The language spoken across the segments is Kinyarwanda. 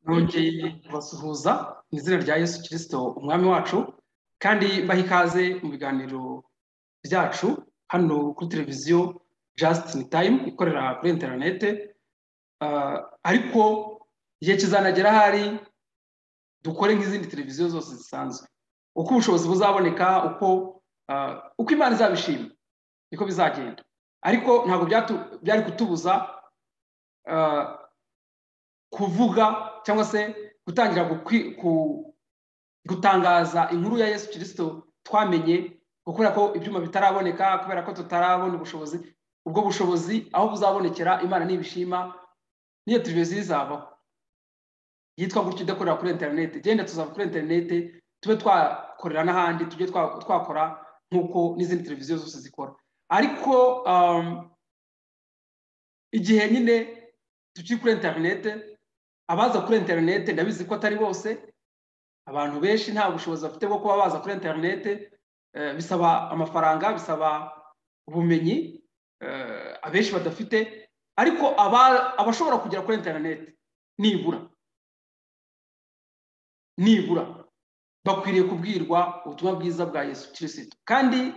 nongeye kubasuhuza mu izina rya yesu kirisito umwami wacu kandi mbaha ikaze mu biganiro byacu hano kuri televiziyo jasitini tayimu ikorera kuri interinete ariko igihe kizanagera ahari dukore nk'izindi televiziyo zose zisanzwe uko ubushobozi buzaboneka uko uko imana izabishima niko bizagenda ariko ntabwo byari kutubuza kuvuga cyangwa se gutangira gutangaza inkuru ya yesu kirisito twamenye kubera ko ibyuma bitaraboneka kubera ko tutarabona ubushobozi ubwo bushobozi aho buzabonekera imana n'ibishima n'iyo televiziyo izabaho yitwa gutyo idakorera kuri interineti genda tuzava kuri interineti tube twakorera n'ahandi tujye twakora nk'uko n'izindi televiziyo zose zikora ariko igihe nyine tukiri kuri interineti abaza kuri interineti ndabizi ko atari bose abantu benshi nta bushobozi bafite bwo kuba baza kuri interineti bisaba amafaranga bisaba ubumenyi abenshi badafite ariko abashobora kugera kuri interineti nibura nibura bakwiriye kubwirwa ubutumwa bwiza bwa yesu kirisito kandi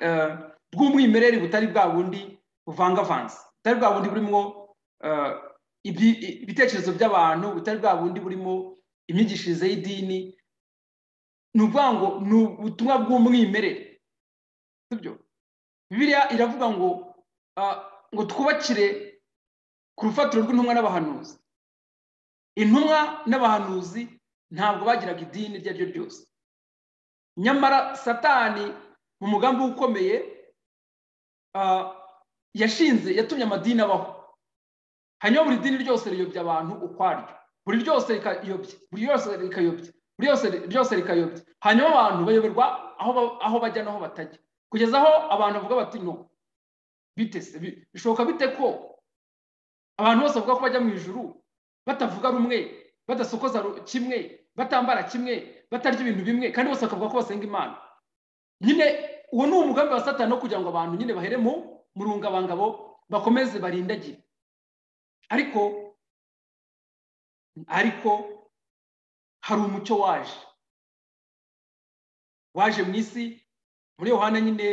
bw'umwimerere butari bwa bundi buvangavanze butari bwa bundi burimo ibitekerezo by'abantu butari bwa bundi burimo imyigishirize y'idini ni ukuvuga ngo ni ubutumwa bw'umwimerere bibiliya iravuga ngo ngo twubakire ku rufatiro rw'intumwa n'abahanuzi intumwa n'abahanuzi ntabwo bagiraga idini iryo ari ryo ryose nyamara satani mu mugambi we ukomeye yashinze yatumye amadini abaho hanyuma buri dini ryose riyobya abantu ukwaryo buri ryose rikayobya buri ryose rikayobya buri ryose rikayobya hanyuma abantu bayoberwa aho bajya n'aho batajya kugeza aho abantu bavuga bati no bitese bishoboka bite ko abantu bose bavuga ko bajya mu ijuru batavuga rumwe badasokoza kimwe batambara kimwe batarya ibintu bimwe kandi bose bakavuga ko basenga imana nyine uwo ni umugambi wa satani wo kugira ngo abantu nyine bahere mu murungabangabo bakomeze barindagire ariko ariko hari umucyo waje waje mu isi muri yohana nyine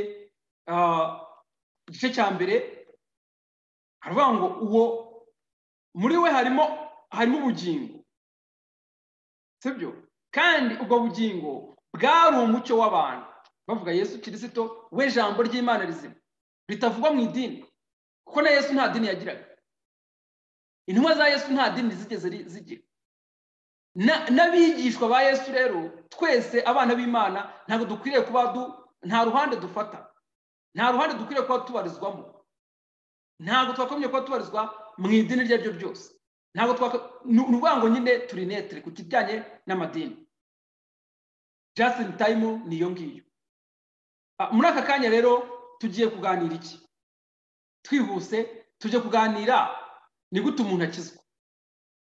igice cya mbere haravuga ngo uwo muri we harimo harimo ubugingo sibyo kandi ubwo bugingo bwari umucyo w'abantu bavuga yesu kirisito we jambo ry'imana rizima ritavugwa mu idini kuko na yesu nta dini yagiraga intumwa za yesu nta dini zigeze zigira n'abigishwa ba yesu rero twese abana b'imana ntabwo dukwiriye kuba nta ruhande dufata nta ruhande dukwiriye kuba tubarizwamo ntabwo twakomye kuba tubarizwa mu idini iryo ari ryo ryose ntabwo twaka ni ukuvuga ngo nyine turi netere ku kijyanye n'amadini jasitini tayimu ni iyo ngiyo muri aka kanya rero tugiye kuganira iki twihuse tujye kuganira ni gute umuntu akizwa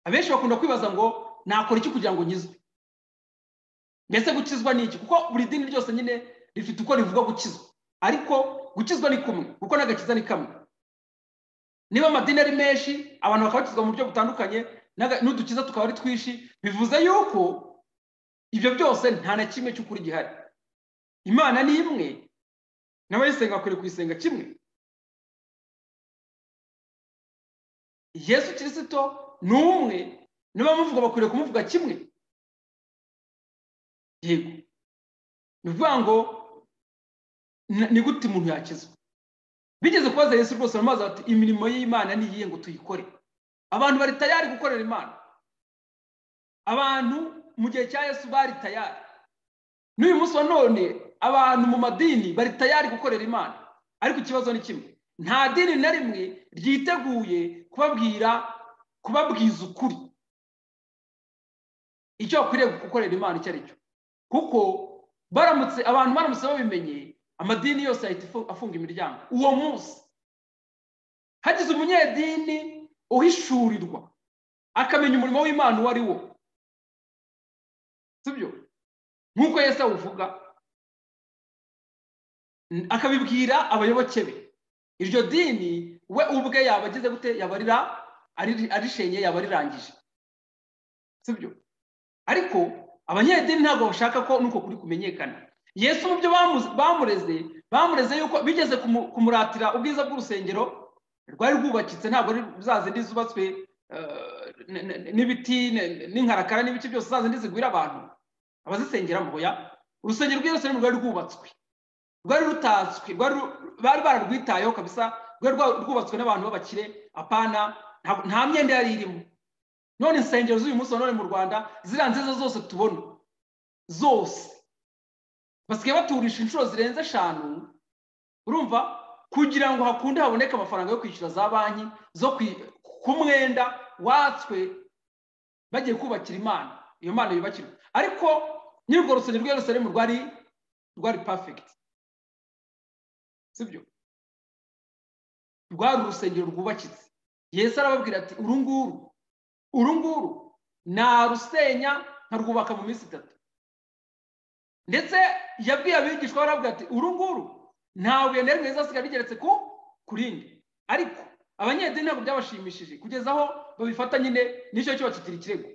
abenshi bakunda kwibaza ngo nakora iki kugira ngo nkizwe mbese gukizwa ni iki kuko buri dini ryose nyine rifite uko rivuga gukizwa ariko gukizwa ni kumwe kuko n'agakiza ni kamwe niba amadini ari menshi abantu bakabakizwa mu buryo butandukanye n'udukiza tukaba ari twinshi bivuze yuko ibyo byose nta na kimwe cy'ukuri gihari imana ni imwe n'abayisenga bakwiriye kuyisenga kimwe yesu kirisito ni umwe n'abamuvuga bakwiriye kumuvuga kimwe yego ni ukuvuga ngo ni gute umuntu yakizwa bigeze kubaza yesu rwose mu mazi bati imirimo y'imana ni iyihe ngo tuyikore abantu bari tayari gukorera imana abantu mu gihe cya yesu bari tayari n'uyu munsi wa none abantu mu madini bari tayari gukorera imana ariko ikibazo ni kimwe nta dini na rimwe ryiteguye kubabwira kubabwiza ukuri icyo bakwiriye gukorera imana icyo ari cyo kuko baramutse abantu baramutse babimenye amadini yose ahita afunga imiryango uwo munsi hagize umunyedini uhishurirwa akamenya umurimo w'imana uwo ari wo sibyo nk'uko yesi awuvuga akabibwira abayoboke be iryo dini we ubwe yaba agize gute yaba aririshenye yaba arirangije sibyo ariko abanyedini ntabwo bashaka ko nuko kuri kumenyekana yesu mu byo bamureze bamureze yuko bigeze kumu- kumuratira ubwiza bw'urusengero rwari rwubakitse ntabwo za zindi zubatswe eh, n- n- n'ibiti n- n'inkarakara n'ibiti byose za zindi zigwira abantu abazisengeramo ya urusengero rw'i yerusalemu rwari rwubatswe rwari rutatswe rwari ru- bari bararwitayeho kabisa rwari rwa- rwubatswe n'abantu b'abakire apana nta- nta myenda yari irimo none insengero z'uyu munsi wa none mu rwanda ziriya nziza zose tubona zose basigaye baturisha inshuro zirenze eshanu urumva kugira ngo hakunde haboneke amafaranga yo kwishyura za banki zo kwi- ku mwenda watswe bagiye kubakira imana iyo mana yubakirwa ariko nyir'urwo rusengero rw'i yerusalemu rwari rwari perfect sibyo rwari urusengero rwubakitse yesu arababwira ati uru nguru uru nguru narusenya nkarwubaka mu minsi itatu ndetse yabwiye abigishwa baravuga ati uru nguru nta buye na rimwe rizasiga rigeretse ku kurindi ariko abanyedini ntabwo byabashimishije kugeza aho babifata nyine n'icyo cyo bakigira ikirego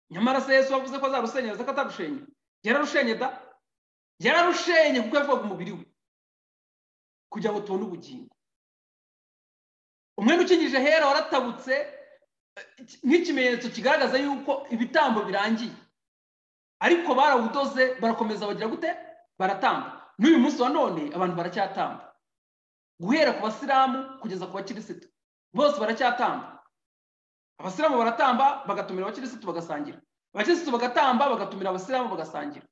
nyamara se yesu wavuze ko azarusenya yavuze ko atarushenye yararushenye da yararushenye kuko yavugaga umubiri we kugira ngo tubone ubugingo umwenda ukingije hera waratabutse nk'ikimenyetso kigaragaza yuko ibitambo birangiye ariko barawudoze barakomeza bagira gute baratamba n'uyu munsi wa none abantu baracyatamba guhera ku basilamu kugeza ku bakirisitu bose baracyatamba abasilamu baratamba bagatumira abakirisitu bagasangira abakirisitu bagatamba bagatumira abasilamu bagasangira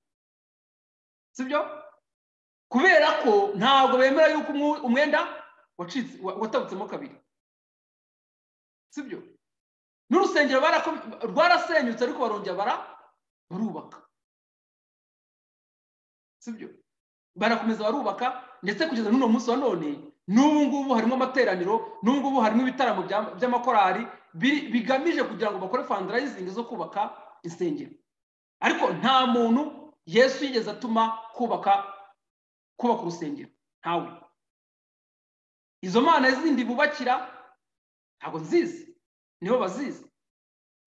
sibyo kubera ko ntabwo bemera yuko umwe- umwenda wacitse wa- watabutsemo kabiri sibyo n'urusengero barako- rwarasenyutse ariko barongera bara barubaka sibyo barakomeza barubaka ndetse kugeza n'uno munsi wa none n'ubu ngubu harimo amateraniro n'ubu ngubu harimo ibitaramo bya- by'amakorali biri- bigamije kugira ngo bakore fandarayizingi zo kubaka insengero ariko nta muntu yesu yigeze atuma kubaka kubaka urusengero ntawe izo mana zindi bubakira ntabwo nzizi nibo bazizi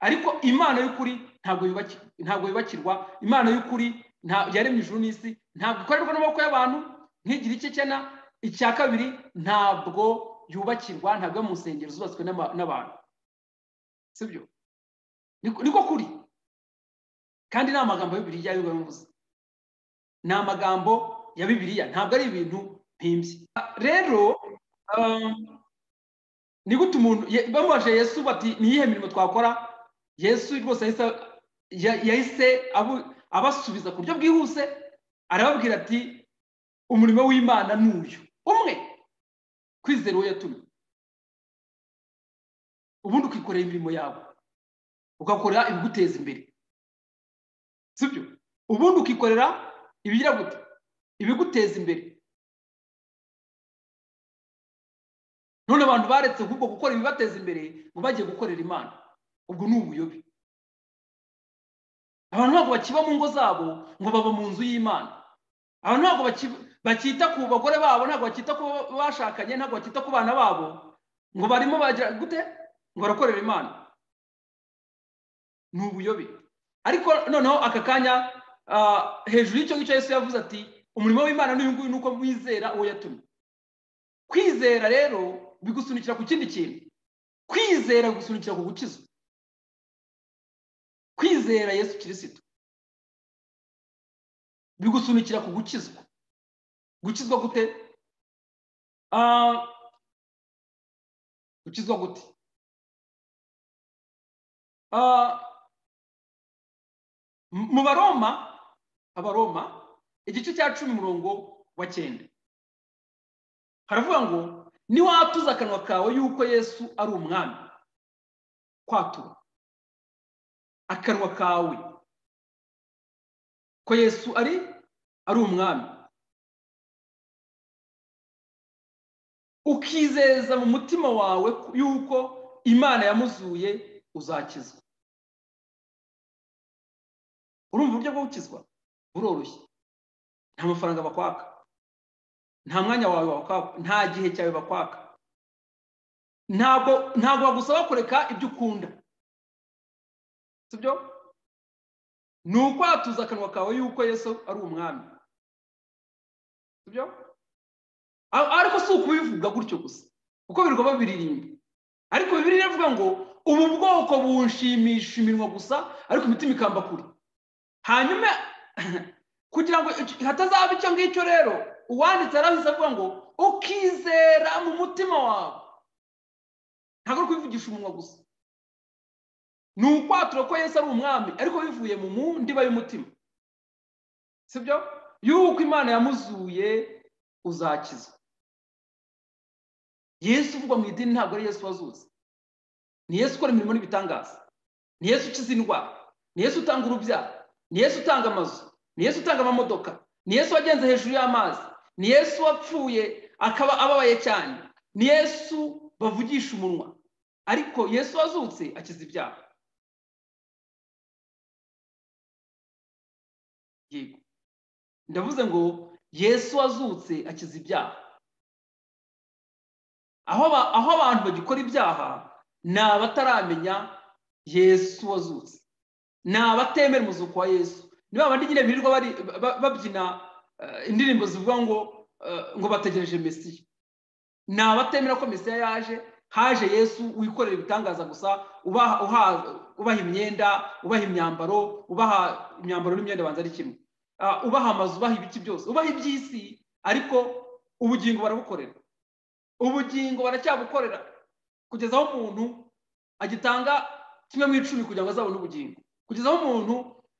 ariko imana y'ukuri ntabwo yubaki- ntabwo yubakirwa imana y'ukuri nta- yaremye ijuru n'isi ntabwo ikorerwa n'amaboko y'abantu nk'igira icye cyena icya kabiri ntabwo yubakirwa ntabwo iba mu nsengero zubatswe n'ama- n'abantu sibyo Niko- niko kuri kandi ni amagambo ya bibiliya y'ubwo yavuze ni amagambo ya bibiliya ntabwo ari ibintu mpimbye rero um, ni gute umuntu ye- bamubajije yesu bati ni iyihe mirimo twakora yesu rwose yahise- ya- yahise abu- abasubiza ku buryo bwihuse arababwira ati umurimo w'imana ni uyu umwe kwizera uwo yatumye ubundi ukikorera imirimo yawe ugakora ibiguteza imbere sibyo ubundi ukikorera ibigira gute ibiguteza imbere none abantu baretse ahubwo gukora ibibateza imbere ngo bajye gukorera imana ubwo ni ubuyobe abantu ntabwo bakiba mu ngo zabo ngo baba mu nzu y'imana abantu ntabwo baki- bakita ku bagore babo ntabwo bakita ku bo bashakanye ntabwo bakita ku bana babo ngo barimo bagira gute ngo barakorera imana ni ubuyobe ariko noneho aka kanya ah, hejuru y'icyo ngicyo yesu yavuze ati umurimo w'imana n'uyu nguyu ni uko mwizera uwo yatumye kwizera rero bigusunikira ku kindi kintu kwizera bigusunikira ku gukizwa kwizera yesu kirisito bigusunikira ku gukizwa gukizwa gute Ah, gukizwa gute Ah, mu mu baroma abaroma igice cya cumi umurongo wa cyenda haravuga ngo niwatuza akanwa kawe yuko yesu ari umwami kwatura akanwa kawe ko yesu ari ari umwami ukizeza mu mutima wawe yuko imana yamuzuye uzakizwa urumva uburyo bwo gukizwa buroroshye nta mafaranga bakwaka nta mwanya wawe bakwaka nta gihe cyawe bakwaka ntabwo ntabwo bagusaba kureka ibyo ukunda sibyo ni ukwatuza akanwa kawe yuko yesu ari umwami sibyo ariko si ukubivuga gutyo gusa kuko birirwa babiririmba ariko bibiri ivuga ngo ubu bwoko bushimisha iminwa gusa ariko imitima ikamba kure hanyuma kugira ngo hatazaba icyo ngicyo rero uwanditse arahise avuga ngo ukizera mu mutima wawe ntabwo ari kubivugisha umunwa gusa ni ukwatura ko Yesu ari umwami ariko bivuye mu mundiba y'umutima si byo yuko imana yamuzuye uzakizwa yesu uvugwa mu idini ntabwo ari yesu wazutse ni yesu ukora imirimo n'ibitangaza ni yesu ukiza indwara ni yesu utanga urubyaro ni yesu utanga amazu ni yesu utanga amamodoka ni yesu wagenze hejuru y'amazi ni yesu wapfuye akaba ababaye cyane ni yesu bavugisha umunwa ariko yesu wazutse akiza ibyaha yego ndavuze ngo yesu wazutse akiza ibyaha aho abantu bagikora ibyaha ni abataramenya yesu wazutse ni abatemera umuzuko wa yesu ni bandi nyine birirwa babyina indirimbo zivuga ngo ngo bategereje mesiya ni abatemera ko mesiya yaje haje yesu wikorera ibitangaza gusa ubaha imyenda ubaha imyambaro ubaha imyambaro n'imyenda banza ari kimwe ubaha amazu ubaha ibiki byose ubaha iby'isi ariko ubugingo barabukorera ubugingo baracyabukorera kugeza aho umuntu agitanga kimwe mu icumi kugira ngo azabone ubugingo kugeza aho umuntu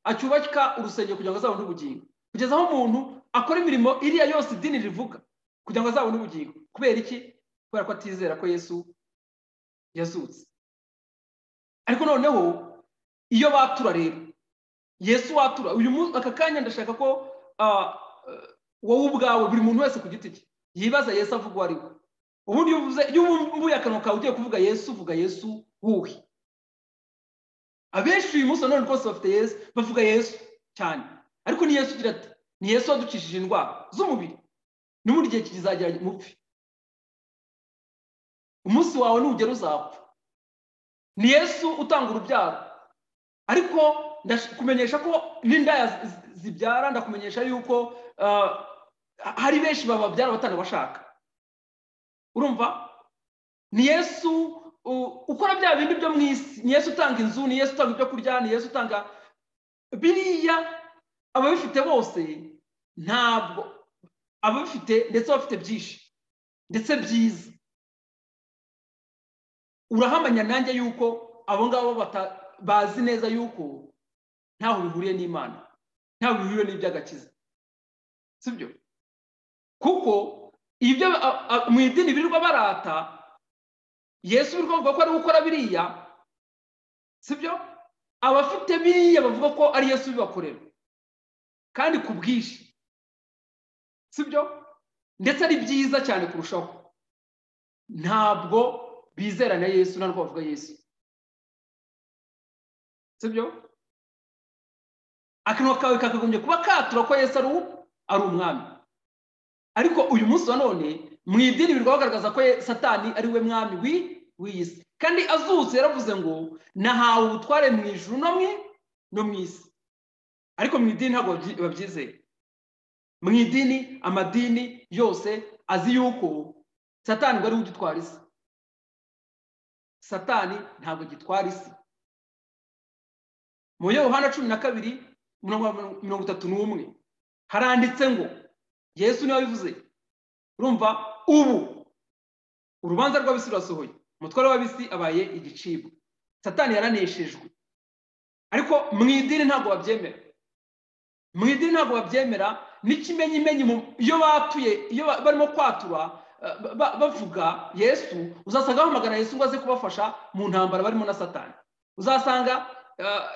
acyubaka urusengero kugira ngo azabone ubugingo kugeza aho umuntu akora imirimo iriya yose idini rivuga kugira ngo azabone ubugingo kubera iki kubera ko atizera ko yesu yazutse ariko noneho iyo batura rero yesu watura aka kanya ndashaka ko wowe ubwawe buri muntu wese ku giti cye yibaza yesu avuga uwo ari we ubundi iyo umbuye akanwa kawe ugiye kuvuga yesu uvuga yesu wuhi abenshi uyu munsi nanone rwose bafite yesu bavuga yesu cyane ariko ni yesu ugira ati ni yesu wadukishije indwara z'umubiri n'ubundi igihe kizagera mupfe umunsi wawe nugera uzapfa ni yesu utanga urubyaro ariko kumenyesha ko n'indaya zibyara ndakumenyesha yuko hari benshi bababyara batanabashaka urumva ni yesu ukora bya bindi byo mu isi ni yesu utanga inzu ni yesu utanga ibyo kurya ni yesu utanga biriya ababifite bose ntabwo ababifite ndetse bafite byinshi ndetse byiza urahamanya nanjye yuko abo ngabo bazi neza yuko ntaho bihuriye n'imana ntaho bihuriye n'iby'agakiza si byo kuko ibyo mu idini birirwa barata yesu uri kuvuga ko ari gukora biriya si byo abafite biriya bavuga ko ari yesu ubibakorera kandi ku bwinshi si byo ndetse ari byiza cyane kurushaho ntabwo bizera na yesu ntabwo bavuga yesu si byo akanwa kawe kakagombye kuba katura ko yesu ari umwami ariko uyu munsi wa none mu idini birirwa bagaragaza ko satani ari we mwami w'iyi si kandi azutse yaravuze ngo nahawe ubutware mu ijuru no mu isi ariko mu idini ntabwo babyizeye mu idini amadini yose azi yuko satani ngo ariwe ugitwara isi satani ntabwo gitwara isi mu yohana cumi na kabiri mirongo itatu n'umwe haranditse ngo yesu niwe wabivuze urumva ubu urubanza rw'abisi rurasohoye umutware w'abisi abaye igicibwa satani yaraneshejwe ariko mu idini ntabwo babyemera mu idini ntabwo babyemera n'ikimenyimenyi iyo batuye iyo barimo kwatura bavuga yesu uzasanga bamagana yesu ngo aze kubafasha mu ntambara barimo na satani uzasanga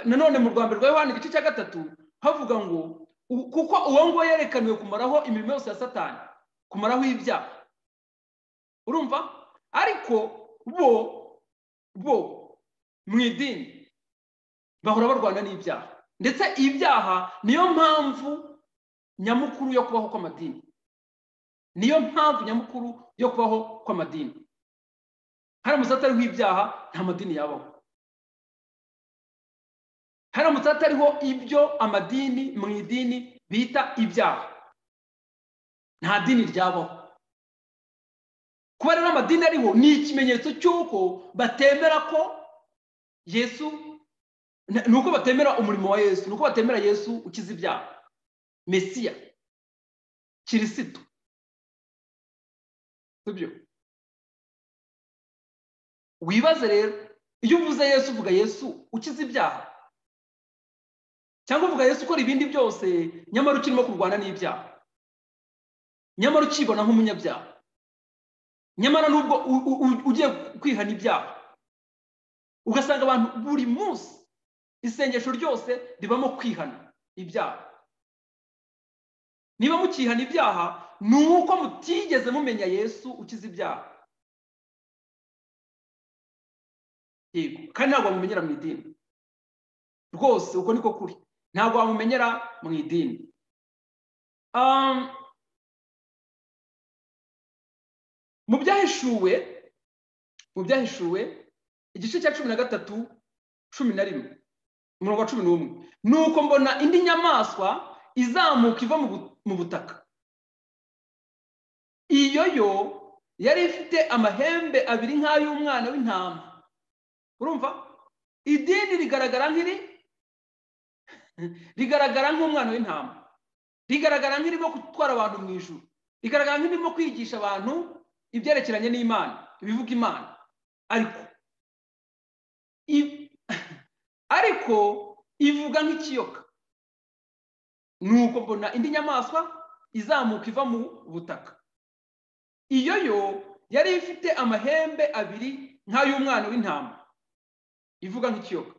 nanone mu rwanda rwa yohani igice cya gatatu havuga ngo kuko uwo nguwo yerekaniwe kumaraho imirimo yose ya satani kumaraho ibyaha urumva ariko bo bo mu idini bahora barwana n'ibyaha ndetse ibyaha niyo mpamvu nyamukuru yo kubaho kw'amadini niyo mpamvu nyamukuru yo kubaho kw'amadini haramutse atariho ibyaha nta madini yabaho haramutse hatariho ibyo amadini mu idini bita ibyaha nta dini ryabaho kuba rero amadini ariho ni ikimenyetso cy'uko batemera ko yesu ni uko batemera umurimo wa yesu ni uko batemera yesu ukiza ibyaha mesiya kirisito sibyo wibaze rero iyo uvuze yesu uvuga yesu ukiza ibyaha cyangwa uvuga yesu ukora ibindi byose nyamara ukirimo kurwana n'ibyaha nyamara ukibona nk'umunyabyaha nyamara nubwo ugiye kwihana ibyaha ugasanga abantu buri munsi isengesho ryose ribamo kwihana ibyaha niba mukihana ibyaha ni uko mutigeze mumenya yesu ukiza ibyaha yego kandi ntabwo wamumenyera mu idini rwose uko niko kuri ntabwo wamumenyera mu idini mu byahishuwe mu byahishuwe igice cya cumi na gatatu cumi na rimwe umurongo wa cumi n'umwe ni uko mbona indi nyamaswa izamuka iva mu butaka iyo yo yari ifite amahembe abiri nk'ay'umwana w'intama urumva idini rigaragara nk'iri rigaragara nk'umwana w'intama rigaragara nk'irimo gutwara abantu mu ijuru rigaragara nk'irimo kwigisha abantu ibyerekeranye n'imana ibivuga imana ariko ariko ivuga nk'ikiyoka nuko mbona indi nyamaswa izamuka iva mu butaka iyo yo yari ifite amahembe abiri nk'ay'umwana w'intama ivuga nk'ikiyoka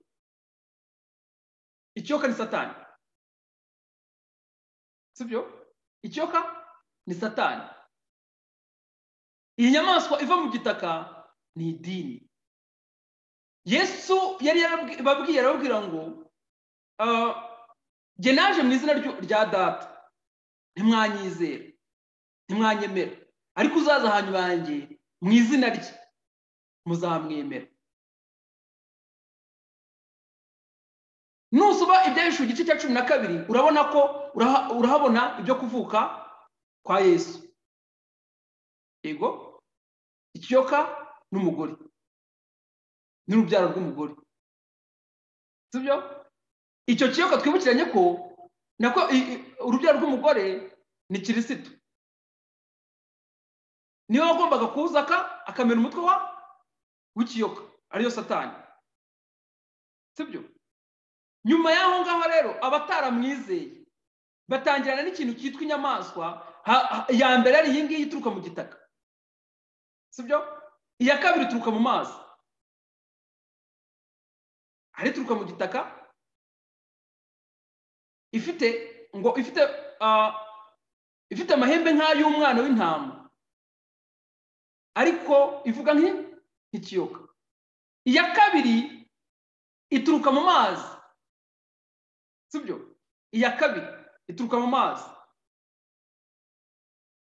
ikiyoka ni satani sibyo ikiyoka ni satani iyi nyamaswa iva mu gitaka ni idini yesu yari yarababwiye arababwira ngo jye naje mu izina rya data ntimwanyizere ntimwanyemera ariko uzaza ahantu banjye mu izina rye muzamwemera nusoma ibyahishuwe igice cya cumi na kabiri urabona ko urahabona ibyo kuvuka kwa yesu yego ikiyoka n'umugore n'urubyaro rw'umugore sibyo icyo kiyoka twibukiranye ko nako urubyaro rw'umugore ni kirisito niwe wagombaga kuwuzaka akamera umutwe wa w'ikiyoka ariyo satani sibyo nyuma y'aho ngaho rero abataramwizeye batangirana n'ikintu cyitwa inyamaswa iya mbere ari iyi ngiyi ituruka mu gitaka sibyo iya kabiri ituruka mu mazi hari ituruka mu gitaka ifite ngo ifite ifite amahembe nk'ay'umwana w'intama ariko ivuga nk'ikiyoka iya kabiri ituruka mu mazi sibyo iya kabiri ituruka mu mazi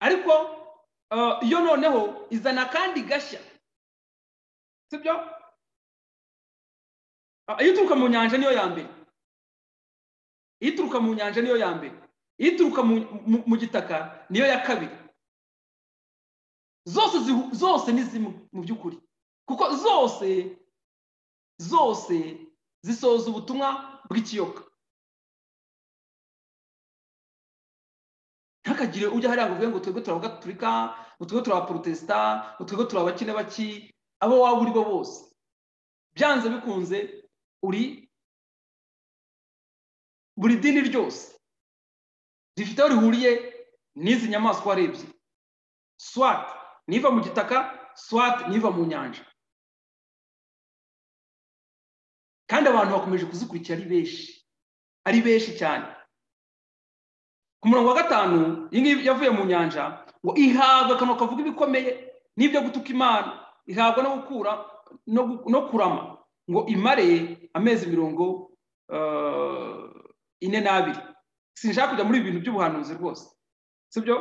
ariko iyo noneho izana akandi gashya sibyo iyo ituruka mu nyanja niyo ya mbere iyo ituruka mu nyanja niyo ya mbere iyo ituruka mu gitaka niyo ya kabiri zose zose ni zimwe mu by'ukuri kuko zose zose zisoza ubutumwa bw'ikiyoka ntakagire ujya hariya ngo uvuge ngo twebwe turi abagatulika ngo twebwe turi abaporotesita ngo twebwe turi abakene baki abo waba uri bo bose byanze bikunze uri buri dini ryose rifite aho rihuriye n'izi nyamaswa warebye swat niva mu gitaka swat niva mu nyanja kandi abantu bakomeje kuzikurikira ari benshi ari benshi cyane ku murongo wa gatanu iyi ngiyi yavuye mu nyanja ngo ihabwa akanwa kavuga ibikomeye n'ibyo gutuka imana ihabwa no gukura no kurama ngo imare amezi mirongo ine n'abiri sinshaka kujya muri ibi bintu by'ubuhanuzi rwose sibyo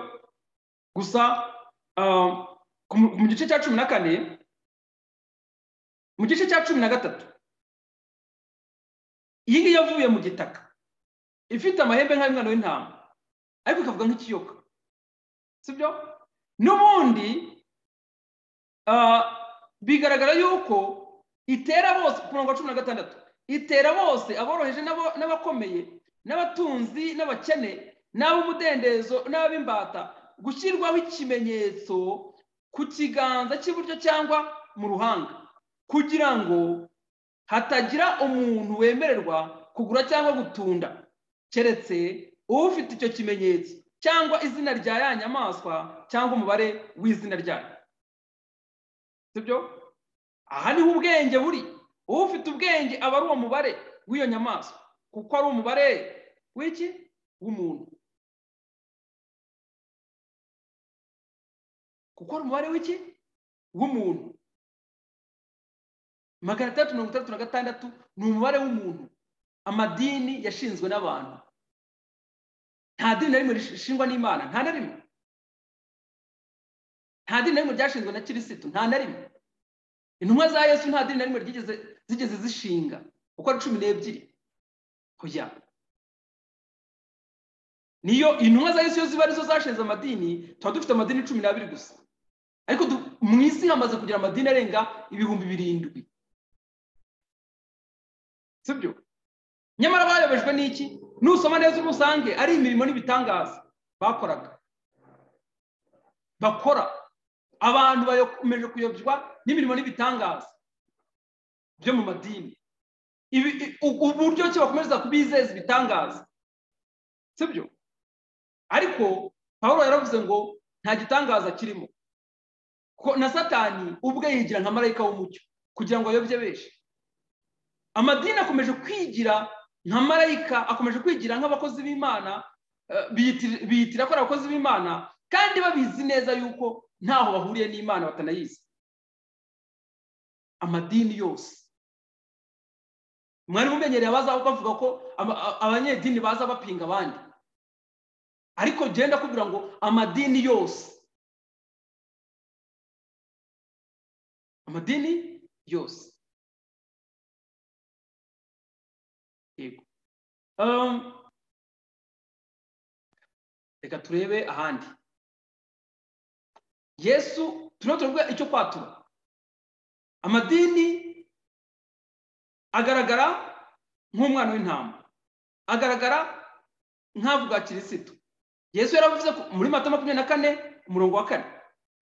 gusa mu gice cya cumi na kane mu gice cya cumi na gatatu iyi ngiyi yavuye mu gitaka ifite amahembe nk'ay'umwana w'intama ariko ikavuga nk'ikiyoka sibyo n'ubundi bigaragara yuko itera bose ku murongo wa cumi na gatandatu itera bose aboroheje n'abakomeye n'abatunzi n'abakene n'ab'umudendezo n'ab'imbata gushyirwaho ikimenyetso ku kiganza cy'iburyo cyangwa mu ruhanga kugira ngo hatagira umuntu wemererwa kugura cyangwa gutunda keretse ufite icyo kimenyetso cyangwa izina rya ya nyamaswa cyangwa umubare w'izina ryayo sibyo aha niho ubwenge buri ufite ubwenge aba ari uwo mubare w'iyo nyamaswa kuko ari umubare w'iki w'umuntu kuko ari umubare w'iki w'umuntu magana atandatu mirongo itandatu na gatandatu ni umubare w'umuntu amadini yashinzwe n'abantu nta dini na rimwe rishingwa n'imana nta na rimwe nta dini na rimwe ryashinzwe na kirisitu nta na rimwe intumwa za yesu nta dini na rimwe zigeze zishinga uko ari cumi n'ebyiri kujya niyo intumwa za yesu iyo ziba arizo zashinze amadini tuba dufite amadini cumi n'abiri gusa ariko mu isi hamaze kugira amadini arenga ibihumbi birindwi sibyo nyamara bayobejwe n'iki nusoma neza umusange ari imirimo n'ibitangaza bakoraga bakora abantu bakomeje kuyobywa n'imirimo n'ibitangaza byo mu madini uburyo ki bakomeza kubizeza ibitangaza sibyo ariko paul yaravuze ngo nta gitangaza kirimo na satani ubwe yigira nka marayika w'umucyo kugira ngo ayobye benshi amadini akomeje kwigira nka marayika akomeje kwigira nk'abakozi b'imana biyitira ko ari abakozi b'imana kandi babizi neza yuko ntaho bahuriye n'imana batanayizi amadini yose mwari mumenyereye abaza bavuga ko abanyedini baza bapinga abandi ariko genda kugira ngo amadini yose amadini yose reka turebe ahandi yesu turimo turavuga icyo kwatura amadini agaragara nk'umwana w'intama agaragara nk'avuga kirisitu yesu yaravuze muri mata makumyabiri na kane umurongo wa kane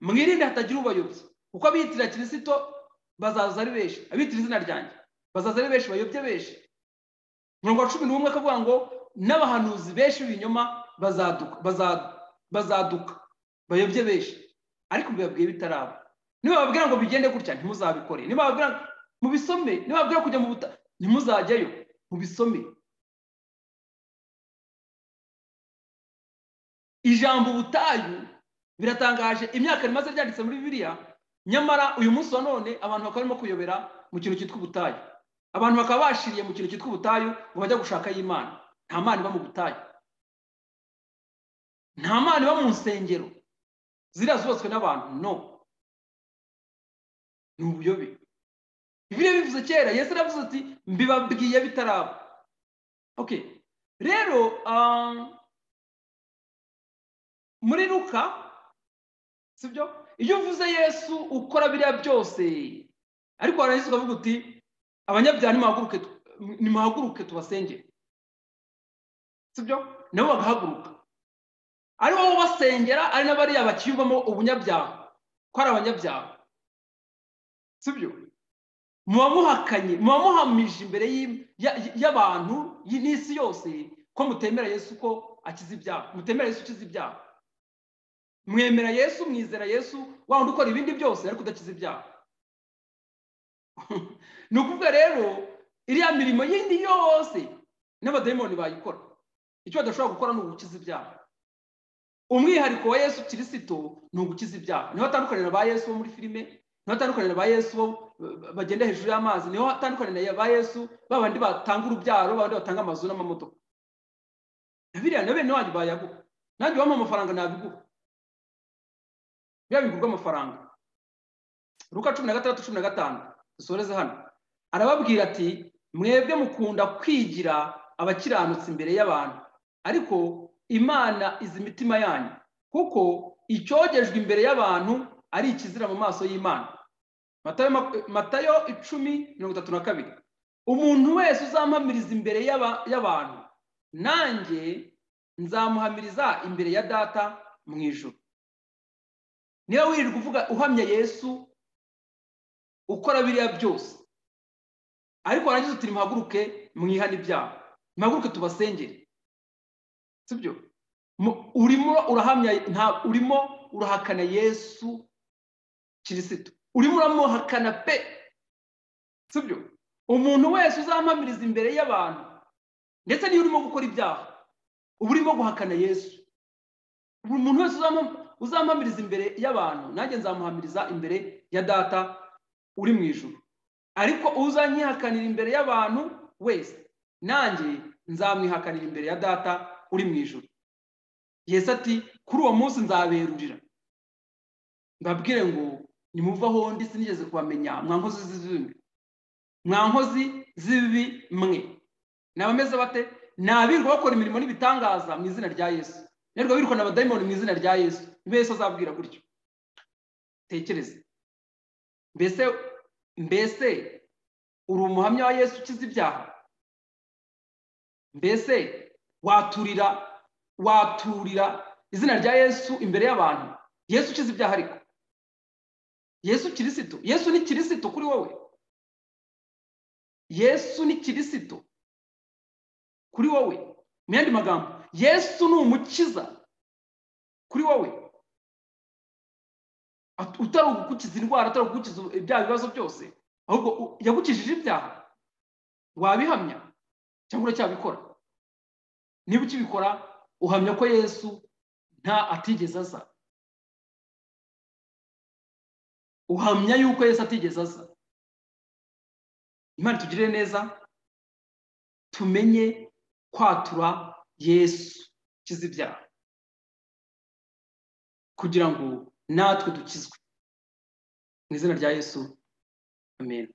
mwirinde hatagira ubayobye kuko abiyitira kirisito bazaza ari benshi abitira izina ryanjye bazaza ari benshi bayobye benshi mirongo cumi n'umwe akavuga ngo n'abahanuzi benshi b'ibinyoma bazaduka bazaduka bayobye benshi ariko mbibabwiye bitaraba bababwira ngo bigende gutya ntimuzabikore bababwira mubisome bababwira kujya mu buta ntimuzajyayo mubisome ijambo ubutayu biratangaje imyaka rimaze ryanditse muri bibiriya nyamara uyu munsi wa none abantu bakaba barimo kuyobera mu kintu cyitwa ubutayu abantu bakaba bashiriye mu kintu cyitwa ubutayu ngo bajya gushaka y'imana nta mana iba mu butayu nta mana iba mu nsengero ziriya zubatswe n'abantu no ni ubuyobe biriya bivuze kera yesu aravuze ati mbibabwiye bitaraba oke rero muri ruka sibyo iyo uvuze yesu ukora biriya byose ariko warangiza ukavuga uti abanyabyaha nimuhaguruke tubasengere sibyo nabo bagahaguruka ari wowe ubasengera ari n'abariya bakiyumvamo ubunyabyaha ko ari abanyabyaha sibyo muba muhakanye muba muhamije imbere y'abantu n'isi yose ko mutemera yesu ko akiza ibyaha mutemera yesu ukiza ibyaha mwemera yesu mwizera yesu waba ukora ibindi byose ariko udakiza ibyaha ni ukuvuga rero iriya mirimo yindi yose n'abadayimoni bayikora icyo badashobora gukora ni ugukiza ibyaha umwihariko wa yesu kirisito ni ugukiza ibyaha niho atandukanira ba yesu bo muri filime niho atandukanira ba yesu bo bagenda hejuru y'amazi niho atandukanira ba yesu ba bandi batanga urubyaro ba bandi batanga amazu n'amamodoka na biriya na bene wanjye bayaguha nanjye wampa amafaranga nabiguha biba bigurwa amafaranga ruka cumi na gatandatu cumi na gatanu dusoreze hano arababwira ati mwebwe mukunda kwigira abakiranutsi imbere y'abantu ariko imana izi imitima yanyu kuko icyogejwe imbere y'abantu ari ikizira mu maso y'imana Matayo- matayo icumi mirongo itatu na kabiri umuntu wese uzampamiriza imbere y'aba- y'abantu nanjye nzamuhamiriza imbere ya data mu ijoro niba wirirwa uvuga uhamya yesu ukora biriya byose ariko warangiza uti nimuhaguruke mwihane ibyaha nimuhaguruke tubasengere sibyo urimo urahamya nta- urimo urahakana yesu kirisito urimo uramuhakana pe sibyo umuntu wese uzampamiriza imbere y'abantu ndetse niyo urimo gukora ibyaha uba urimo guhakana yesu buri muntu wese uzampa- uzampamiriza imbere y'abantu nanjye nzamuhamiriza imbere ya data uri mu ijoro ariko uzanyihakanira imbere y'abantu wese nanjye nzamwihakanira imbere ya data uri mu ijoro yesu ati kuri uwo munsi nzaberurira mbabwire ngo nimuve aho ndi sinigeze kubamenya mwankozi z'ibibi mwankozi z'ibibi mwe ni abameze bate ni abirwa bakora imirimo n'ibitangaza mu izina rya yesu nirwa birukana abadayimoni mu izina rya yesu niba yesu azabwira gutyo tekereza mbese mbese uri umuhamya wa yesu ukiza ibyaha mbese waturira waturira izina rya yesu imbere y'abantu yesu ukiza ibyaha ariko yesu kirisito yesu ni kirisito kuri wowe yesu ni kirisito kuri wowe mu yandi magambo yesu ni umukiza kuri wowe At- utari ugukiza indwara utari ugukiza ibyaha ibibazo byose ahubwo u- yagukijije ibyaha wabihamya cyangwa uracyabikora niba ukibikora uhamya ko yesu nta atigeze aza uhamya yuko yesu atigeze aza imana itugirire neza tumenye kwatura yesu ukiza ibyaha kugira ngo natwe dukizwe mu izina rya yesu amen